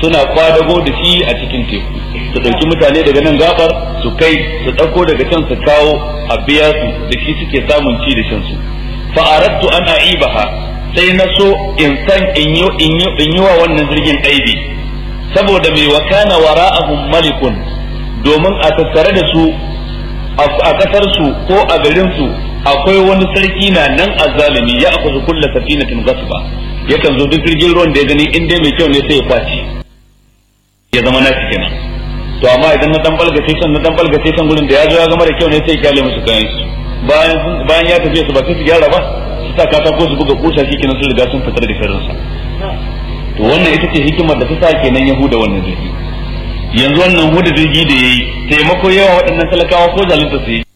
suna kwadago da shi a cikin teku su ɗauki mutane daga nan gabar su kai su ɗauko daga can su kawo a biya su da shi suke samun ci da shan su fa aradtu an aibaha sai na so in san in yi in yi in yi wa wannan jirgin aibi saboda mai wakana wara'ahum malikun domin a tattare da su a kasar su ko a garin su akwai wani sarki na nan azzalimi ya akwai kulla safinatin gasba yakan zo duk jirgin ruwan da ya gani in dai mai kyau ne sai ya kwace ya zama nashi kenan to amma idan na dan balgace san na dan balgace san gurin da ya zo ya gama da kyau ne sai ya kyale musu kayan su bayan bayan ya tafi su ba sai su gyara ba su sa katako su buga kusa shi kenan sun riga sun fitar da sharrin sa to wannan ita ce hikimar da ta sa kenan yahuda wannan jirgi yanzu wannan huda jirgi da yayi taimako yawa waɗannan talakawa ko zalunta su yi